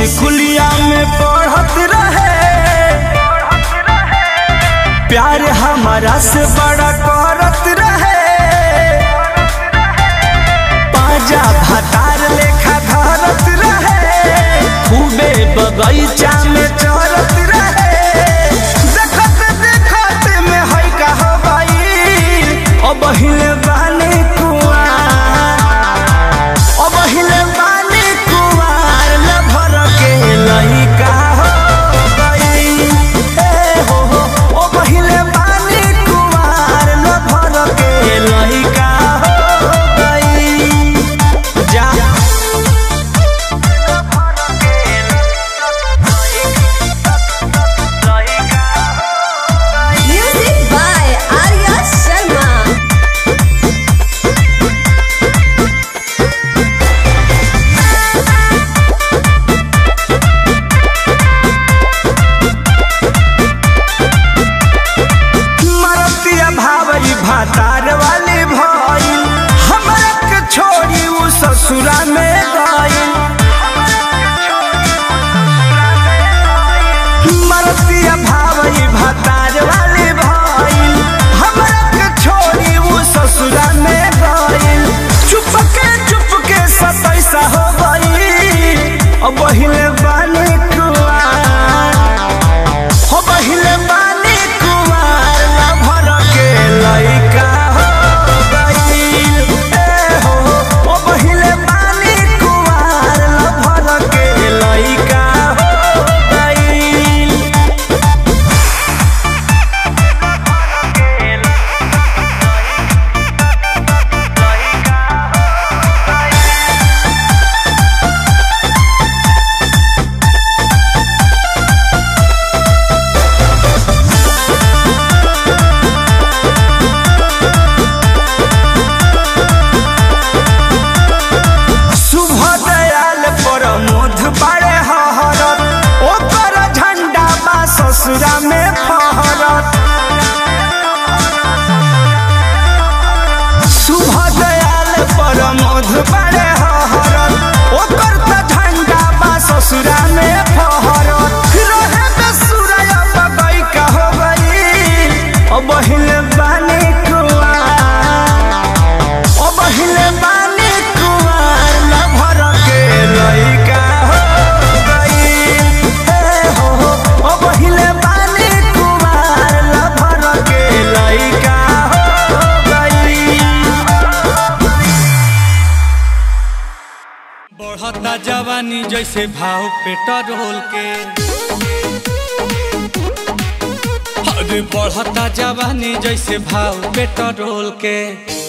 स्कूलिया में पढ़त रहे प्यार हमारा से बड़ा करत रहे पाजा भातार लेखा धरत रहे खूबे बगैचा में चरत रहे देखत देखत में है का हो गई अब हिले बानी कुआं अब हिले बानी कुआर न भर के लइका हो गई ए हो हो अब हिले बानी कुआर न भर के लइका हो गई जा Music by Arya Sharma. मरतिया भावई भातार वाली भई हमरा के छोड़ी उ ससुरा में गई मरतिया भावई भातार वाली भई हमरा के छोड़ी उ ससुरा में गई चुपके चुपके सतैसा हो गई अब हिले बानी कुआं हो बहिले बानी कुमार ना भर के लइका हो गईल ए हो हो बहिले बानी कुमार ना भर के लइका हो गईल शुभ दयाल प्रमोद बड़े हरत ओकर झंडा बा ससुरा में फहरत शुभ दयाल प्रमोद बड़े हरत ओकर त झंडा बा ससुरा में फहरत रहे बेसुरा बगई का हो गई अब हिले बानी कुआं अब हिले बानी कुआर न भर के लइका हो गई ए हो हो अब हिले बानी कुआर न भर के लइका हो गई बढ़ता जवानी जैसे भाव पेट्रोल के अरे बढ़ता जवानी जैसे भाव पेट्रोल के